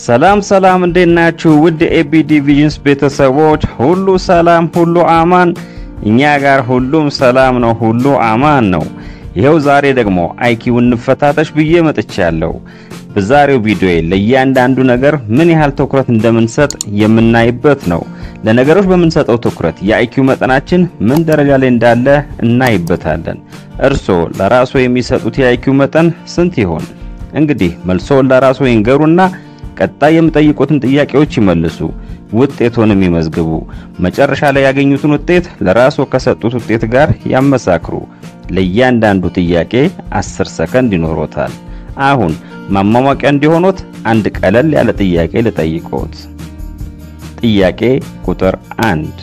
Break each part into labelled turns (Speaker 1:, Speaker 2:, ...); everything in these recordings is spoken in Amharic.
Speaker 1: ሰላም ሰላም፣ እንዴት ናችሁ? ውድ ኤቢ ዲቪዥንስ ቤተሰቦች ሁሉ ሰላም፣ ሁሉ አማን። እኛ ጋር ሁሉም ሰላም ነው፣ ሁሉ አማን ነው። ይኸው ዛሬ ደግሞ አይኪው እንፈታተሽ ብዬ መጥቻለሁ። በዛሬው ቪዲዮ ለእያንዳንዱ ነገር ምን ያህል ትኩረት እንደምንሰጥ የምናይበት ነው። ለነገሮች በምንሰጠው ትኩረት የአይኪው መጠናችን ምን ደረጃ ላይ እንዳለ እናይበታለን። እርስዎ ለራስዎ የሚሰጡት የአይኪው መጠን ስንት ይሆን? እንግዲህ መልሶውን ለራስዎ ይንገሩና ቀጣይ የሚጠይቁትን ጥያቄዎች ይመልሱ፣ ውጤቶንም ይመዝግቡ። መጨረሻ ላይ ያገኙትን ውጤት ለራስዎ ከሰጡት ውጤት ጋር ያመሳክሩ። ለእያንዳንዱ ጥያቄ 10 ሰከንድ ይኖሮታል። አሁን ማሟሟቂያ እንዲሆኖት አንድ ቀለል ያለ ጥያቄ ልጠይቅዎት። ጥያቄ ቁጥር አንድ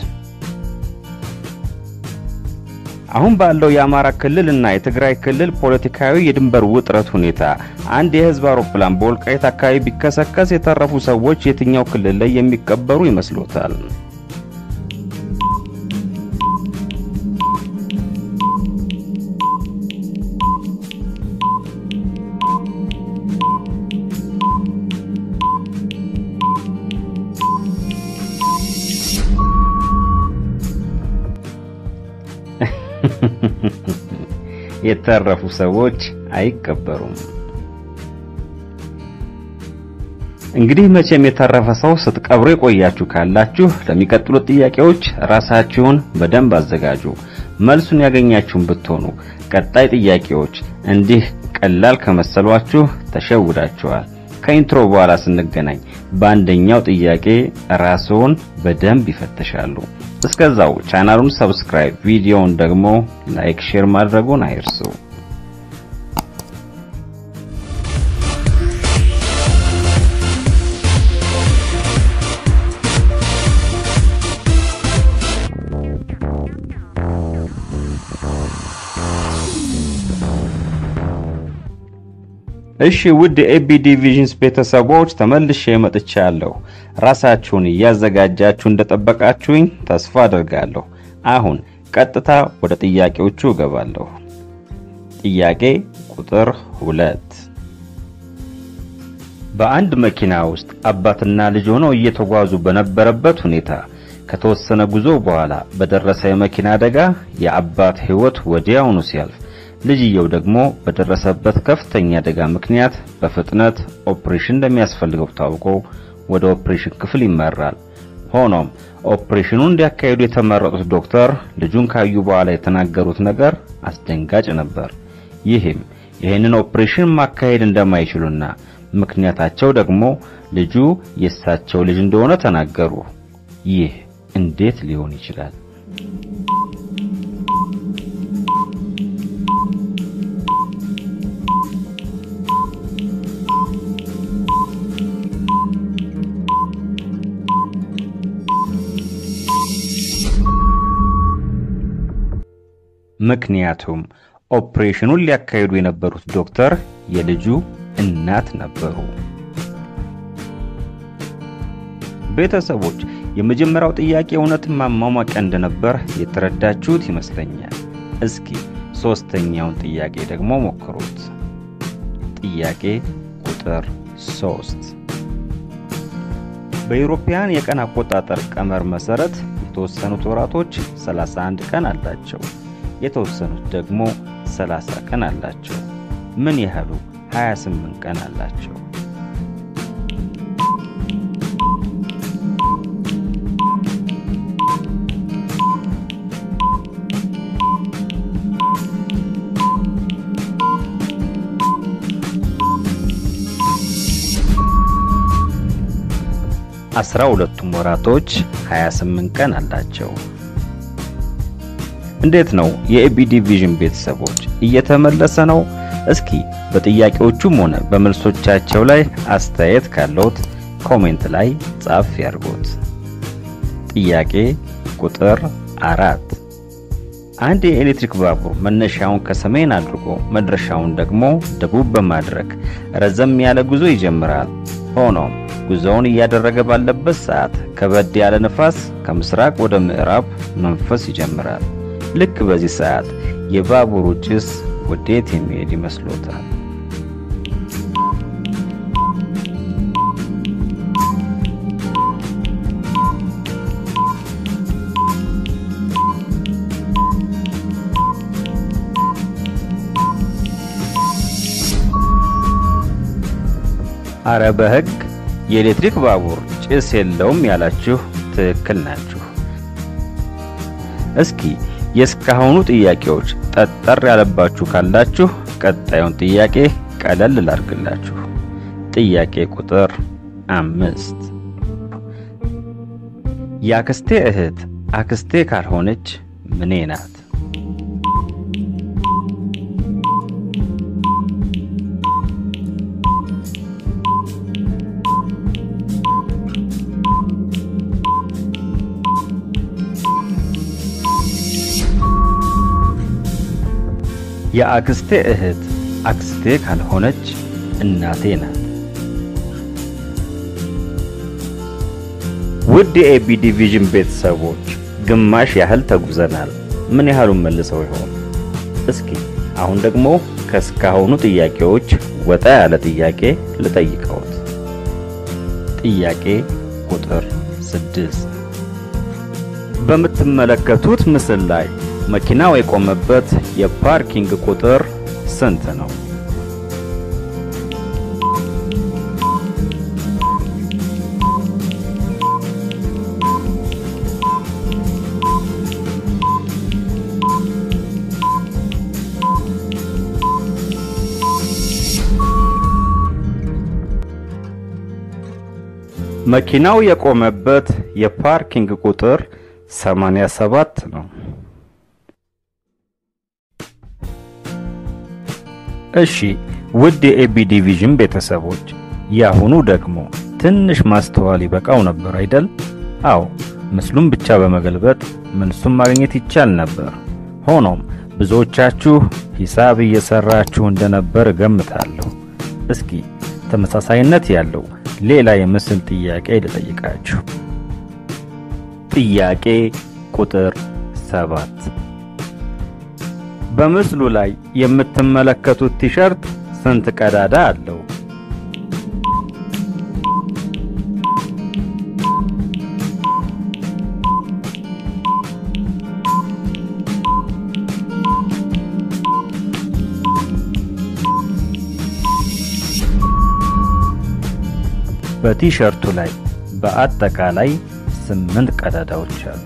Speaker 1: አሁን ባለው የአማራ ክልል እና የትግራይ ክልል ፖለቲካዊ የድንበር ውጥረት ሁኔታ አንድ የህዝብ አውሮፕላን በወልቃይት አካባቢ ቢከሰከስ የተረፉ ሰዎች የትኛው ክልል ላይ የሚቀበሩ ይመስሎታል? የተረፉ ሰዎች አይቀበሩም። እንግዲህ መቼም የተረፈ ሰው ስትቀብሩ የቆያችሁ ካላችሁ ለሚቀጥሉት ጥያቄዎች ራሳችሁን በደንብ አዘጋጁ። መልሱን ያገኛችሁን ብትሆኑ ቀጣይ ጥያቄዎች እንዲህ ቀላል ከመሰሏችሁ ተሸውዳችኋል። ከኢንትሮ በኋላ ስንገናኝ በአንደኛው ጥያቄ ራስዎን በደንብ ይፈተሻሉ። እስከዛው ቻናሉን ሰብስክራይብ፣ ቪዲዮውን ደግሞ ላይክ፣ ሼር ማድረጉን አይርሱ። እሺ ውድ ኤቢ ዲቪዥንስ ቤተሰቦች ተመልሼ መጥቻለሁ። ራሳችሁን እያዘጋጃችሁ እንደጠበቃችሁኝ ተስፋ አድርጋለሁ። አሁን ቀጥታ ወደ ጥያቄዎቹ እገባለሁ። ጥያቄ ቁጥር ሁለት በአንድ መኪና ውስጥ አባትና ልጅ ሆነው እየተጓዙ በነበረበት ሁኔታ ከተወሰነ ጉዞ በኋላ በደረሰ የመኪና አደጋ የአባት ሕይወት ወዲያውኑ ሲያልፍ ልጅየው ደግሞ በደረሰበት ከፍተኛ አደጋ ምክንያት በፍጥነት ኦፕሬሽን እንደሚያስፈልገው ታውቆ ወደ ኦፕሬሽን ክፍል ይመራል። ሆኖም ኦፕሬሽኑን እንዲያካሂዱ የተመረጡት ዶክተር ልጁን ካዩ በኋላ የተናገሩት ነገር አስደንጋጭ ነበር። ይህም ይህንን ኦፕሬሽን ማካሄድ እንደማይችሉና ምክንያታቸው ደግሞ ልጁ የእሳቸው ልጅ እንደሆነ ተናገሩ። ይህ እንዴት ሊሆን ይችላል? ምክንያቱም ኦፕሬሽኑን ሊያካሂዱ የነበሩት ዶክተር የልጁ እናት ነበሩ። ቤተሰቦች የመጀመሪያው ጥያቄ እውነትን ማሟሟቂያ እንደነበር የተረዳችሁት ይመስለኛል። እስኪ ሶስተኛውን ጥያቄ ደግሞ ሞክሩት። ጥያቄ ቁጥር ሶስት በኢሮፓያን የቀን አቆጣጠር ቀመር መሰረት የተወሰኑት ወራቶች 31 ቀን አላቸው። የተወሰኑት ደግሞ 30 ቀን አላቸው። ምን ያህሉ 28 ቀን አላቸው? አስራ ሁለቱም ወራቶች 28 ቀን አላቸው። እንዴት ነው የኤቢ ዲቪዥን ቤተሰቦች እየተመለሰ ነው? እስኪ በጥያቄዎቹም ሆነ በመልሶቻቸው ላይ አስተያየት ካለዎት ኮሜንት ላይ ጻፍ ያድርጉት። ጥያቄ ቁጥር አራት አንድ የኤሌክትሪክ ባቡር መነሻውን ከሰሜን አድርጎ መድረሻውን ደግሞ ደቡብ በማድረግ ረዘም ያለ ጉዞ ይጀምራል። ሆኖም ጉዞውን እያደረገ ባለበት ሰዓት ከበድ ያለ ንፋስ ከምስራቅ ወደ ምዕራብ መንፈስ ይጀምራል። ልክ በዚህ ሰዓት የባቡሩ ጭስ ወዴት የሚሄድ ይመስሎታል? አረ በሕግ የኤሌክትሪክ ባቡር ጭስ የለውም ያላችሁ ትክክል ናችሁ። እስኪ የእስካሁኑ ጥያቄዎች ጠጠር ያለባችሁ ካላችሁ ቀጣዩን ጥያቄ ቀለል ላርግላችሁ። ጥያቄ ቁጥር አምስት የአክስቴ እህት አክስቴ ካልሆነች ምኔ ናት? የአክስቴ እህት አክስቴ ካልሆነች እናቴ ናት። ውድ የኤቢ ዲቪዥን ቤተሰቦች ግማሽ ያህል ተጉዘናል። ምን ያህሉን መልሰው ይሆን? እስኪ አሁን ደግሞ ከእስካሁኑ ጥያቄዎች ወጣ ያለ ጥያቄ ልጠይቀውት። ጥያቄ ቁጥር ስድስት በምትመለከቱት ምስል ላይ መኪናው የቆመበት የፓርኪንግ ቁጥር ስንት ነው? መኪናው የቆመበት የፓርኪንግ ቁጥር 87 ነው። እሺ ውድ የኤቢ ዲቪዥን ቤተሰቦች ያሁኑ ደግሞ ትንሽ ማስተዋል ይበቃው ነበር አይደል? አዎ ምስሉን ብቻ በመገልበጥ መልሱን ማግኘት ይቻል ነበር። ሆኖም ብዙዎቻችሁ ሂሳብ እየሰራችሁ እንደነበር እገምታለሁ። እስኪ ተመሳሳይነት ያለው ሌላ የምስል ጥያቄ ልጠይቃችሁ። ጥያቄ ቁጥር ሰባት በምስሉ ላይ የምትመለከቱት ቲሸርት ስንት ቀዳዳ አለው? በቲሸርቱ ላይ በአጠቃላይ ስምንት ቀዳዳዎች አሉ።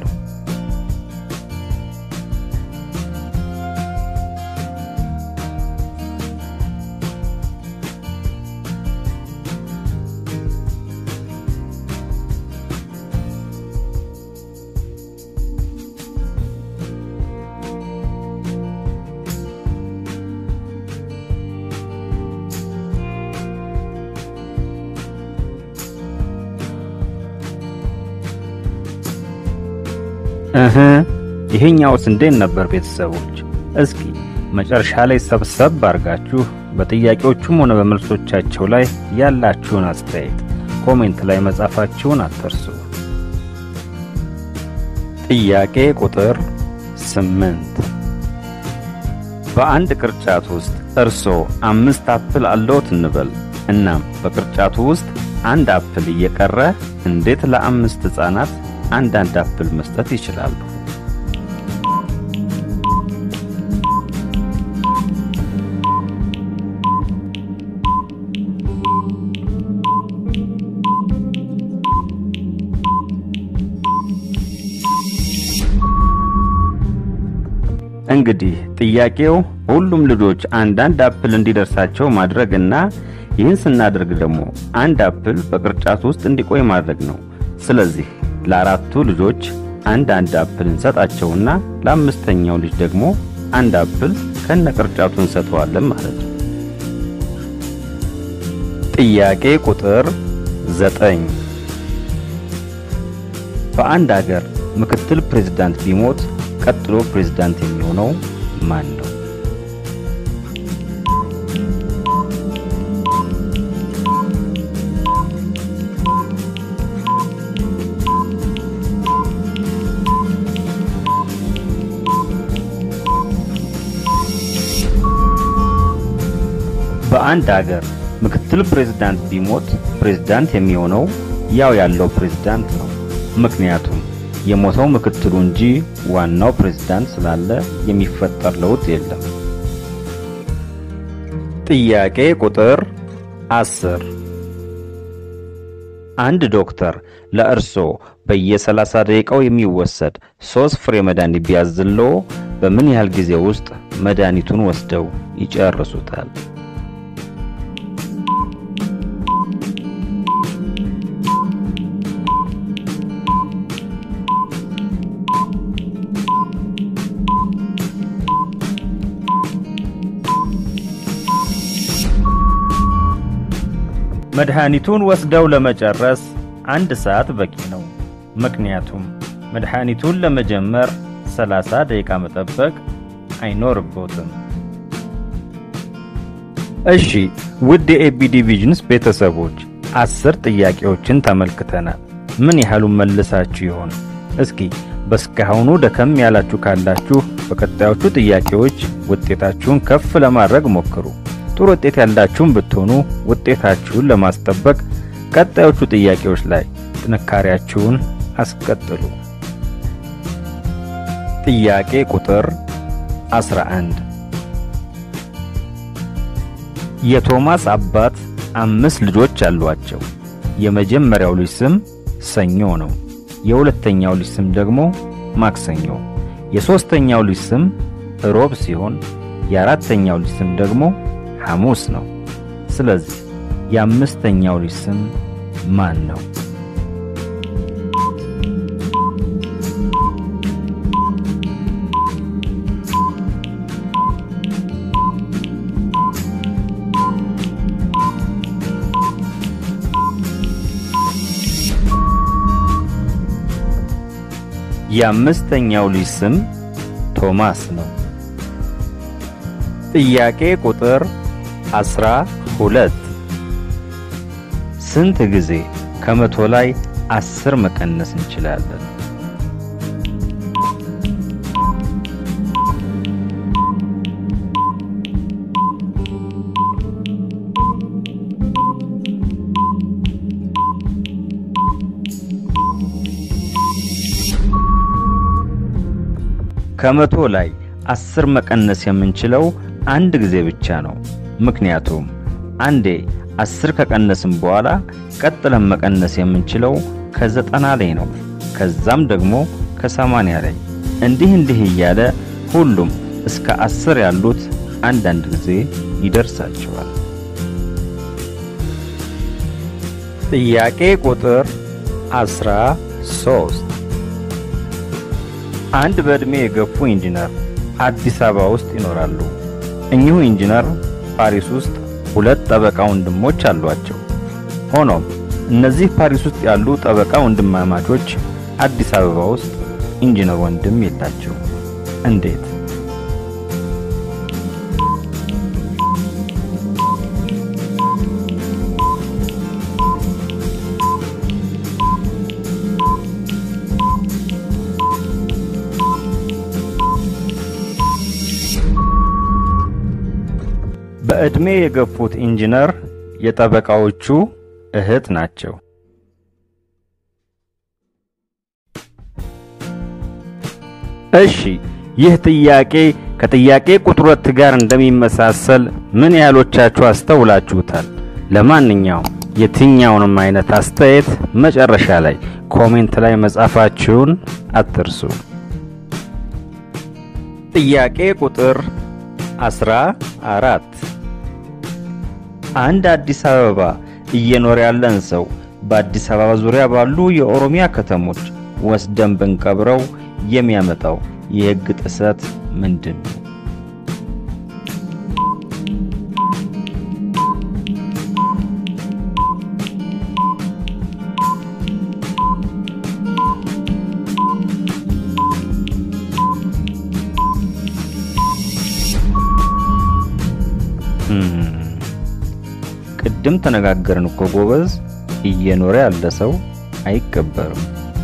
Speaker 1: እህ ይሄኛውስ እንዴት ነበር ቤተሰቦች? እስኪ መጨረሻ ላይ ሰብሰብ አድርጋችሁ በጥያቄዎቹም ሆነ በመልሶቻቸው ላይ ያላችሁን አስተያየት ኮሜንት ላይ መጻፋችሁን አትርሱ። ጥያቄ ቁጥር ስምንት በአንድ ቅርጫት ውስጥ እርሶ አምስት አፕል አለዎት እንበል። እናም በቅርጫቱ ውስጥ አንድ አፕል እየቀረ እንዴት ለአምስት ሕፃናት አንዳንድ አፕል መስጠት ይችላሉ? እንግዲህ ጥያቄው ሁሉም ልጆች አንዳንድ አፕል እንዲደርሳቸው ማድረግና ይህን ስናደርግ ደግሞ አንድ አፕል በቅርጫቱ ውስጥ እንዲቆይ ማድረግ ነው። ስለዚህ ለአራቱ ልጆች አንድ አንድ አፕል እንሰጣቸውና ለአምስተኛው ልጅ ደግሞ አንድ አፕል ከነ ቅርጫቱ እንሰጠዋለን ማለት ነው። ጥያቄ ቁጥር ዘጠኝ በአንድ ሀገር ምክትል ፕሬዝዳንት ቢሞት ቀጥሎ ፕሬዝዳንት የሚሆነው ማን ነው? በአንድ ሀገር ምክትል ፕሬዝዳንት ቢሞት ፕሬዝዳንት የሚሆነው ያው ያለው ፕሬዝዳንት ነው። ምክንያቱም የሞተው ምክትሉ እንጂ ዋናው ፕሬዝዳንት ስላለ የሚፈጠር ለውጥ የለም። ጥያቄ ቁጥር አስር አንድ ዶክተር ለእርሶ በየ30 ደቂቃው የሚወሰድ ሶስት ፍሬ መድኃኒት ቢያዝልዎ በምን ያህል ጊዜ ውስጥ መድኃኒቱን ወስደው ይጨርሱታል? መድኃኒቱን ወስደው ለመጨረስ አንድ ሰዓት በቂ ነው። ምክንያቱም መድኃኒቱን ለመጀመር 30 ደቂቃ መጠበቅ አይኖርቦትም። እሺ ውድ የኤቢዲ ቪዥንስ ቤተሰቦች አስር ጥያቄዎችን ተመልክተናል። ምን ያህሉን መልሳችሁ ይሆን? እስኪ በእስካሁኑ ደከም ያላችሁ ካላችሁ በቀጣዮቹ ጥያቄዎች ውጤታችሁን ከፍ ለማድረግ ሞክሩ። ጥሩ ውጤት ያላችሁን ብትሆኑ ውጤታችሁን ለማስጠበቅ ቀጣዮቹ ጥያቄዎች ላይ ጥንካሬያችሁን አስቀጥሉ። ጥያቄ ቁጥር 11 የቶማስ አባት አምስት ልጆች አሏቸው። የመጀመሪያው ልጅ ስም ሰኞ ነው። የሁለተኛው ልጅ ስም ደግሞ ማክሰኞ፣ የሦስተኛው ልጅ ስም ሮብ ሲሆን የአራተኛው ልጅ ስም ደግሞ ሐሙስ ነው። ስለዚህ የአምስተኛው ልጅ ስም ማን ነው? የአምስተኛው ልጅ ስም ቶማስ ነው። ጥያቄ ቁጥር አስራ ሁለት ስንት ጊዜ ከመቶ ላይ አስር መቀነስ እንችላለን? ከመቶ ላይ አስር መቀነስ የምንችለው አንድ ጊዜ ብቻ ነው። ምክንያቱም አንዴ አስር ከቀነስን በኋላ ቀጥለን መቀነስ የምንችለው ከዘጠና ላይ ነው። ከዛም ደግሞ ከሰማንያ ላይ እንዲህ እንዲህ እያለ ሁሉም እስከ አስር ያሉት አንዳንድ ጊዜ ይደርሳቸዋል። ጥያቄ ቁጥር አስራ ሶስት አንድ በዕድሜ የገፉ ኢንጂነር አዲስ አበባ ውስጥ ይኖራሉ። እኚሁ ኢንጂነር ፓሪስ ውስጥ ሁለት ጠበቃ ወንድሞች አሏቸው። ሆኖም እነዚህ ፓሪስ ውስጥ ያሉ ጠበቃ ወንድማማቾች አዲስ አበባ ውስጥ ኢንጂነር ወንድም የላቸው። እንዴት? በዕድሜ የገፉት ኢንጂነር የጠበቃዎቹ እህት ናቸው። እሺ ይህ ጥያቄ ከጥያቄ ቁጥር ሁለት ጋር እንደሚመሳሰል ምን ያህሎቻችሁ አስተውላችሁታል? ለማንኛውም የትኛውንም አይነት አስተያየት መጨረሻ ላይ ኮሜንት ላይ መጻፋችሁን አትርሱ። ጥያቄ ቁጥር አስራ አራት አንድ አዲስ አበባ እየኖረ ያለን ሰው በአዲስ አበባ ዙሪያ ባሉ የኦሮሚያ ከተሞች ወስደን ብንቀብረው የሚያመጣው የሕግ ጥሰት ምንድን ነው? ቅድም ተነጋገርን እኮ ጎበዝ። እየኖረ ያለ ሰው አይቀበርም።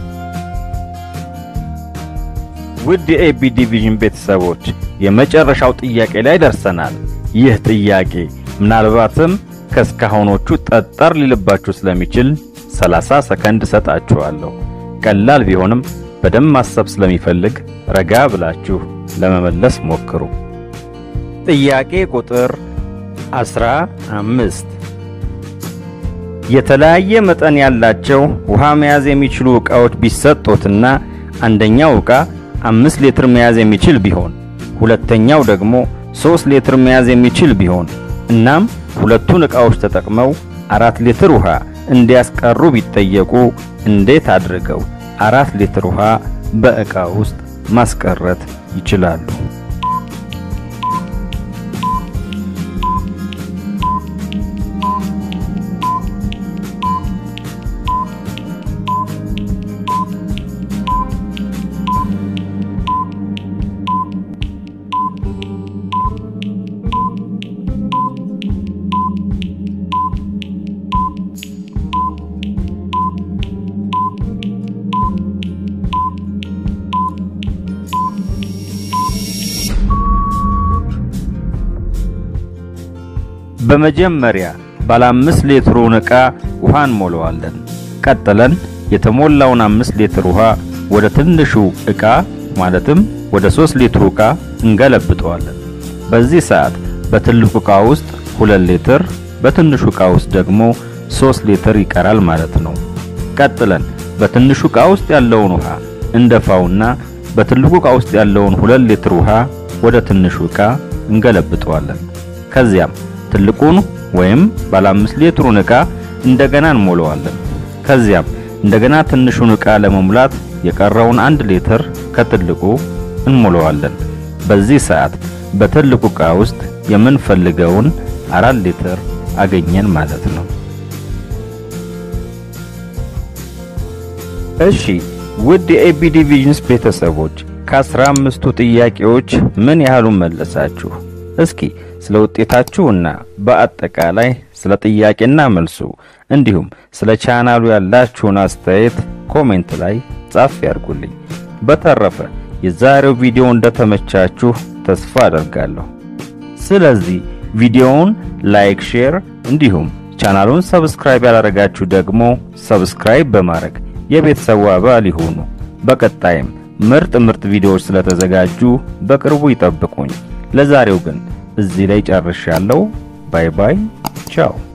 Speaker 1: ውድ የኤቢ ዲቪዥን ቤተሰቦች የመጨረሻው ጥያቄ ላይ ደርሰናል። ይህ ጥያቄ ምናልባትም ከእስካሁኖቹ ጠጠር ሊልባችሁ ስለሚችል 30 ሰከንድ ሰጣችኋለሁ። ቀላል ቢሆንም በደንብ ማሰብ ስለሚፈልግ ረጋ ብላችሁ ለመመለስ ሞክሩ። ጥያቄ ቁጥር አስራ አምስት የተለያየ መጠን ያላቸው ውሃ መያዝ የሚችሉ ዕቃዎች ቢሰጡትና አንደኛው ዕቃ አምስት ሊትር መያዝ የሚችል ቢሆን ሁለተኛው ደግሞ ሶስት ሊትር መያዝ የሚችል ቢሆን እናም ሁለቱን ዕቃዎች ተጠቅመው አራት ሊትር ውሃ እንዲያስቀሩ ቢጠየቁ እንዴት አድርገው አራት ሊትር ውሃ በዕቃ ውስጥ ማስቀረት ይችላሉ? በመጀመሪያ ባለ አምስት ሊትሩን ዕቃ ውሃ እንሞላዋለን። ቀጥለን የተሞላውን አምስት ሊትር ውሃ ወደ ትንሹ ዕቃ ማለትም ወደ ሶስት ሊትሩ ዕቃ እንገለብጠዋለን። በዚህ ሰዓት በትልቁ ዕቃ ውስጥ ሁለት ሊትር በትንሹ ዕቃ ውስጥ ደግሞ ሶስት ሊትር ይቀራል ማለት ነው። ቀጥለን በትንሹ ዕቃ ውስጥ ያለውን ውሃ እንደፋውና በትልቁ ዕቃ ውስጥ ያለውን ሁለት ሊትር ውሃ ወደ ትንሹ ዕቃ እንገለብጠዋለን። ከዚያም ትልቁን ወይም ባለ አምስት ሊትሩን ዕቃ እንደገና እንሞላዋለን። ከዚያም እንደገና ትንሹን ዕቃ ለመሙላት የቀረውን አንድ ሊትር ከትልቁ እንሞላዋለን። በዚህ ሰዓት በትልቁ ዕቃ ውስጥ የምንፈልገውን አራት ሊትር አገኘን ማለት ነው። እሺ ውድ የኤቢዲ ቪዥንስ ቤተሰቦች ከአስራ አምስቱ ጥያቄዎች ምን ያህሉን መለሳችሁ? እስኪ ስለ ውጤታችሁና በአጠቃላይ ስለ ጥያቄና መልሱ እንዲሁም ስለ ቻናሉ ያላችሁን አስተያየት ኮሜንት ላይ ጻፍ ያድርጉልኝ። በተረፈ የዛሬው ቪዲዮ እንደተመቻችሁ ተስፋ አደርጋለሁ። ስለዚህ ቪዲዮውን ላይክ፣ ሼር እንዲሁም ቻናሉን ሰብስክራይብ ያላደረጋችሁ ደግሞ ሰብስክራይብ በማድረግ የቤተሰቡ አባል ይሁኑ። በቀጣይም ምርጥ ምርጥ ቪዲዮዎች ስለተዘጋጁ በቅርቡ ይጠብቁኝ። ለዛሬው ግን እዚህ ላይ ጨርሻለሁ። ባይ ባይ፣ ቻው።